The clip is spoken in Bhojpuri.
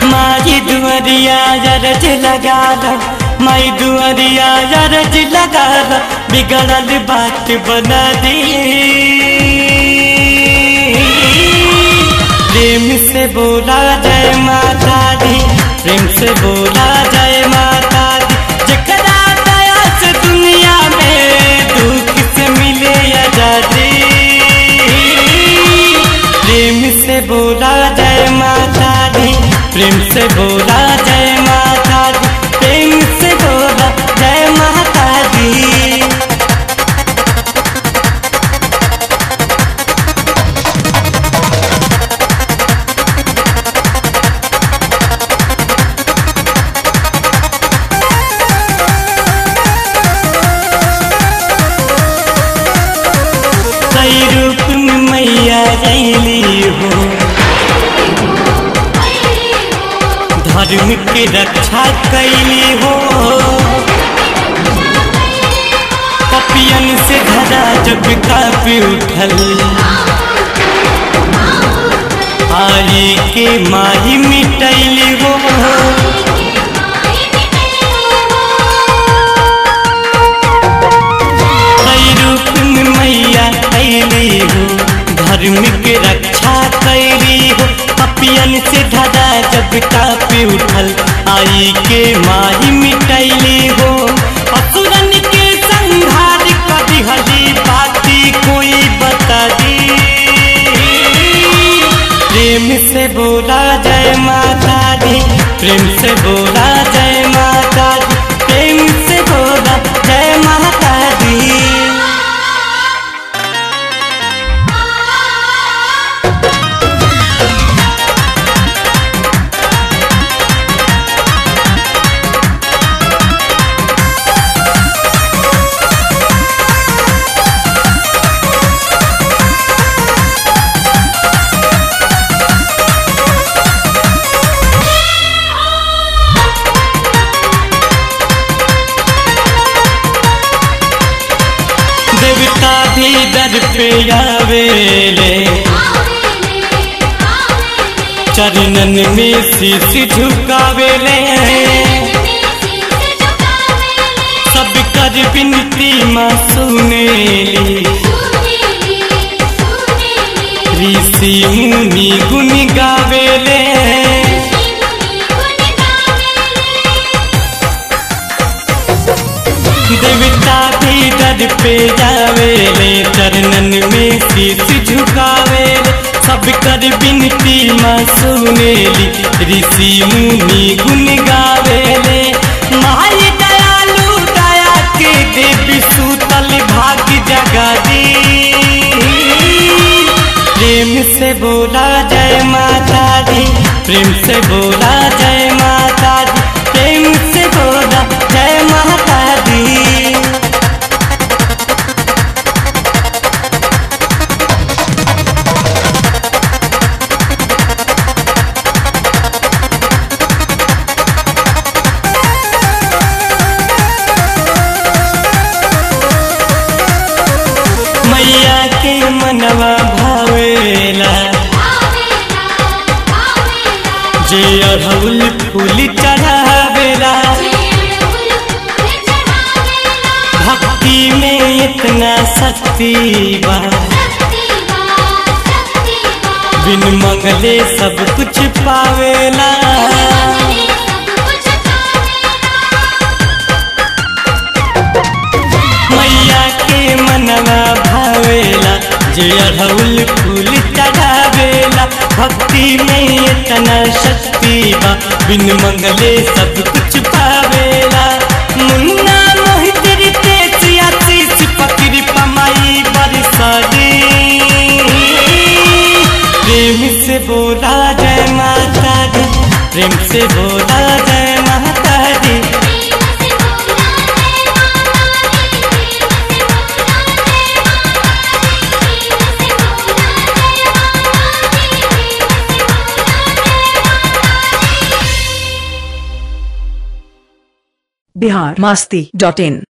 माई दुआरिया रज लगा लो माई दुआरिया रज लगा लो बिगड़ल बात बना दी प्रेम से बोला जय माता दी प्रेम से बोला जय माता दी जकरा दया से दुनिया में दुख से मिले आजादी प्रेम से बोला जय माता दी प्रेम से बोला जय माता दी प्रेम से बोला जय माता दी कई रूप में मैया रैली हो धर्म की रक्षा कैली हो कपियन से धरा जब कापी उठल आई के माही मिटैली हो कई रूप में मैया कैली हो धर्म के रक्षा कैली हो पपियन से धरा जब कापी उठल आई के माही मिटैली हो असुरन के संहार कभी हली बाती कोई बता दी प्रेम से बोला जय माता दी प्रेम से बोला जय माता दी प्रेम से बोला जय माता दी देवता भी दर पे आवेले चरणन में शीश झुकावेले सब कर विनती माँ सुनेली ऋषि मुनि गुण गावेले देवता भी दर पे जावेले चरणन में शीश झुकावेले सब कर विनती माँ सुनेली ऋषि मुनि गुण गावेले माई दयालु दया के देवी सूतल भाग्य जगा दी प्रेम से बोला जय माता दी प्रेम से बोला जय माता दी प्रेम से बोला जय माता दी मैया के मनवा भावेला जे अड़हुल फूल चढ़ावेला भक्ति में इतना शक्ति बा बिन मंगले सब कुछ पावेला मैया के मनवा भावेला जे अड़हुल फूल चढ़ावेला भक्ति में इतना शक्ति बा बिन मंगले सब कुछ पावेला मुन्ना मोहित रितेश आशीष पकड़ी पमाई बरसादी प्रेम से बोला जय माता दी प्रेम से बोला जय माता दी बिहार मस्ती डॉट इन